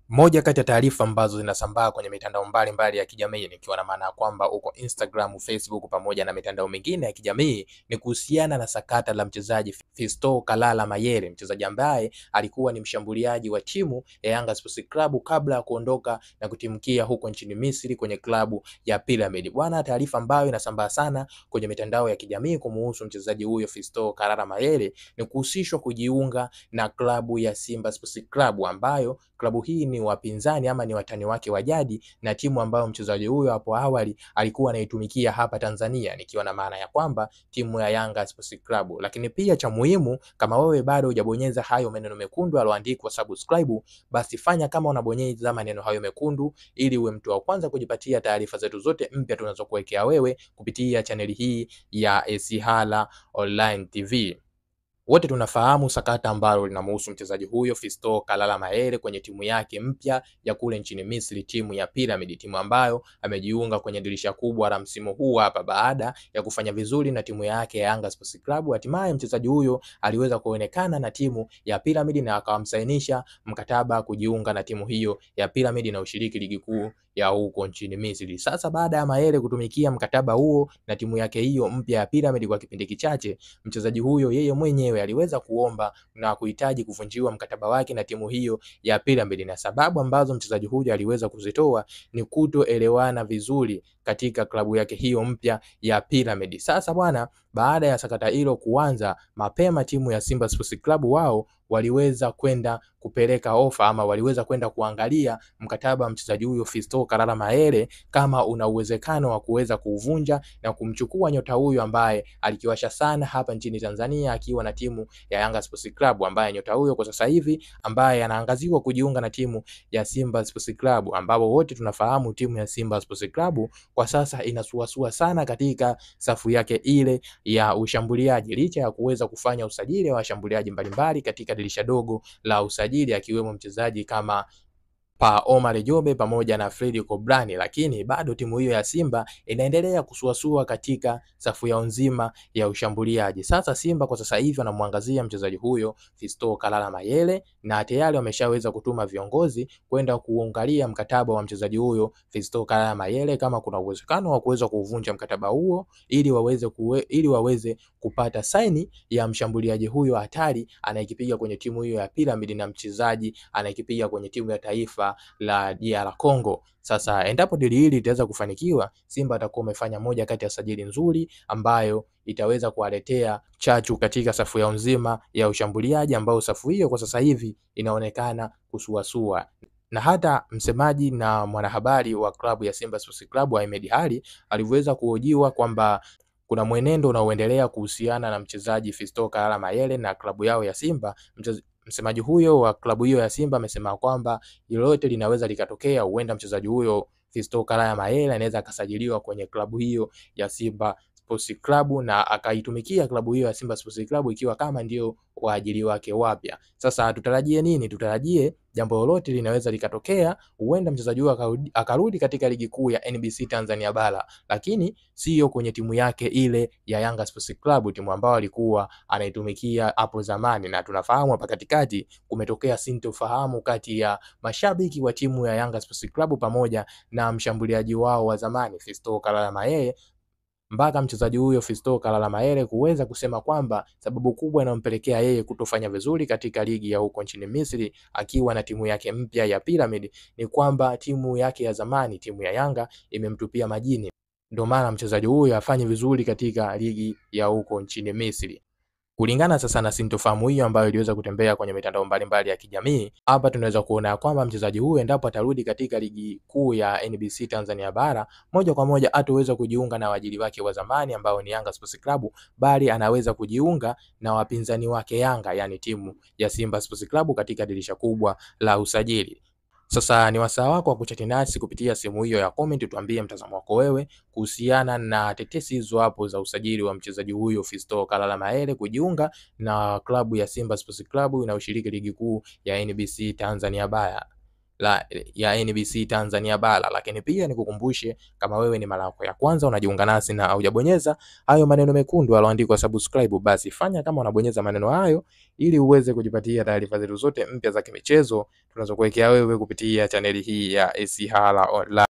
Moja kati ya taarifa ambazo zinasambaa kwenye mitandao mbalimbali ya kijamii nikiwa na maana ya kwamba uko Instagram, Facebook pamoja na mitandao mingine ya kijamii ni kuhusiana na sakata la mchezaji Fiston Kalala Mayele, mchezaji ambaye alikuwa ni mshambuliaji wa timu ya Yanga Sports Club kabla ya kuondoka na kutimkia huko nchini Misri kwenye klabu ya Pyramid. Bwana, taarifa ambayo inasambaa sana kwenye mitandao ya kijamii kumuhusu mchezaji huyo Fiston Kalala Mayele ni kuhusishwa kujiunga na klabu ya Simba Sports Club ambayo klabu hii ni wapinzani ama ni watani wake wa jadi na timu ambayo mchezaji huyo hapo awali alikuwa anaitumikia hapa Tanzania, nikiwa na maana ya kwamba timu ya Yanga Sports Club. Lakini pia cha muhimu, kama wewe bado hujabonyeza hayo maneno mekundu yaliyoandikwa subscribe, basi fanya kama unabonyeza maneno hayo mekundu, ili uwe mtu wa kwanza kujipatia taarifa zetu zote mpya tunazokuwekea wewe kupitia chaneli hii ya Esihala Online TV. Wote tunafahamu sakata ambalo linamhusu mchezaji huyo Fiston Kalala Mayele kwenye timu yake mpya ya kule nchini Misri, timu ya Pyramid, timu ambayo amejiunga kwenye dirisha kubwa la msimu huu hapa baada ya kufanya vizuri na timu yake ya Yanga Sports Club. Hatimaye mchezaji huyo aliweza kuonekana na timu ya Pyramid na akawamsainisha mkataba kujiunga na timu hiyo ya Pyramid na ushiriki ligi kuu ya huko nchini Misri. Sasa baada ya Mayele kutumikia mkataba huo na timu yake hiyo mpya ya Pyramid kwa kipindi kichache, mchezaji huyo yeye mwenyewe aliweza kuomba na kuhitaji kuvunjiwa mkataba wake na timu hiyo ya Pyramid, na sababu ambazo mchezaji huyo aliweza kuzitoa ni kutoelewana vizuri katika klabu yake hiyo mpya ya Pyramid. Sasa bwana, baada ya sakata hilo kuanza mapema, timu ya Simba Sports Club wao waliweza kwenda kupeleka ofa ama waliweza kwenda kuangalia mkataba wa mchezaji huyo Fiston Kalala Mayele kama una uwezekano wa kuweza kuuvunja na kumchukua nyota huyo ambaye alikiwasha sana hapa nchini Tanzania akiwa na timu ya Yanga Sports Club, ambaye nyota huyo kwa sasa hivi ambaye anaangaziwa kujiunga na timu ya Simba Sports Club, ambapo wote tunafahamu timu ya Simba Sports Club kwa sasa inasuasua sana katika safu yake ile ya ushambuliaji, licha ya kuweza kufanya usajili wa washambuliaji mbalimbali katika dirisha dogo la usajili akiwemo mchezaji kama pa Omar Jobe pamoja na Fredi Kobrani, lakini bado timu hiyo ya Simba inaendelea kusuasua katika safu yao nzima ya ushambuliaji. Sasa Simba kwa sasa hivi wanamwangazia mchezaji huyo Fiston Kalala Mayele na tayari wameshaweza kutuma viongozi kwenda kuangalia mkataba wa mchezaji huyo Fiston Kalala Mayele kama kuna uwezekano wa kuweza kuvunja mkataba huo ili waweze kuwe, ili waweze kupata saini ya mshambuliaji huyo hatari anayekipiga kwenye timu hiyo ya Pyramid na mchezaji anayekipiga kwenye timu ya taifa la DR Congo. Sasa endapo dili hili litaweza kufanikiwa, Simba atakuwa umefanya moja kati ya sajili nzuri ambayo itaweza kuwaletea chachu katika safu yao nzima ya ushambuliaji, ambao safu hiyo kwa sasa hivi inaonekana kusuasua na hata msemaji na mwanahabari wa klabu ya Simba Sports Club Ahmed Ally alivyoweza kuhojiwa kwamba kuna mwenendo unaoendelea kuhusiana na mchezaji Fiston Kalala Mayele na klabu yao ya Simba. Msemaji huyo wa klabu hiyo ya Simba amesema kwamba lolote linaweza likatokea, huenda mchezaji huyo Fiston Kalala Mayele anaweza akasajiliwa kwenye klabu hiyo ya Simba Sports Club na akaitumikia klabu hiyo ya Simba Sports Club ikiwa kama ndio waajili wake wapya. Sasa tutarajie nini? Tutarajie jambo lolote linaweza likatokea, huenda mchezaji huyo akarudi katika ligi kuu ya NBC Tanzania bara, lakini sio kwenye timu yake ile ya Yanga Sports Club, timu ambayo alikuwa anaitumikia hapo zamani. Na tunafahamu hapa katikati kumetokea sintofahamu kati ya mashabiki wa timu ya Yanga Sports Club pamoja na mshambuliaji wao wa zamani Fiston Kalala Mayele mpaka mchezaji huyo Fiston Kalala Mayele kuweza kusema kwamba sababu kubwa inayompelekea yeye kutofanya vizuri katika ligi ya huko nchini Misri akiwa na timu yake mpya ya Pyramid ni kwamba timu yake ya zamani, timu ya Yanga imemtupia majini, ndio maana mchezaji huyo afanye vizuri katika ligi ya huko nchini Misri. Kulingana sasa na sintofahamu hiyo ambayo iliweza kutembea kwenye mitandao mbalimbali ya kijamii, hapa tunaweza kuona kwamba mchezaji huyu endapo atarudi katika ligi kuu ya NBC Tanzania bara, moja kwa moja hataweza kujiunga na waajili wake wa zamani ambao ni Yanga Sports Club, bali anaweza kujiunga na wapinzani wake Yanga, yani timu ya Simba Sports Club katika dirisha kubwa la usajili. Sasa ni wasaa wako wa kuchati nasi kupitia sehemu hiyo ya comment, tuambie mtazamo wako wewe kuhusiana na tetesi hizo hapo za usajili wa mchezaji huyo Fiston Kalala Mayele kujiunga na klabu ya Simba Sports Club inayoshiriki ligi kuu ya NBC Tanzania bara. la ya NBC Tanzania bara. Lakini pia nikukumbushe, kama wewe ni mara yako ya kwanza unajiunga nasi na hujabonyeza hayo maneno mekundu yaliyoandikwa subscribe, basi fanya kama unabonyeza maneno hayo ili uweze kujipatia taarifa zetu zote mpya za kimichezo tunazokuwekea wewe kupitia chaneli hii ya SC Online.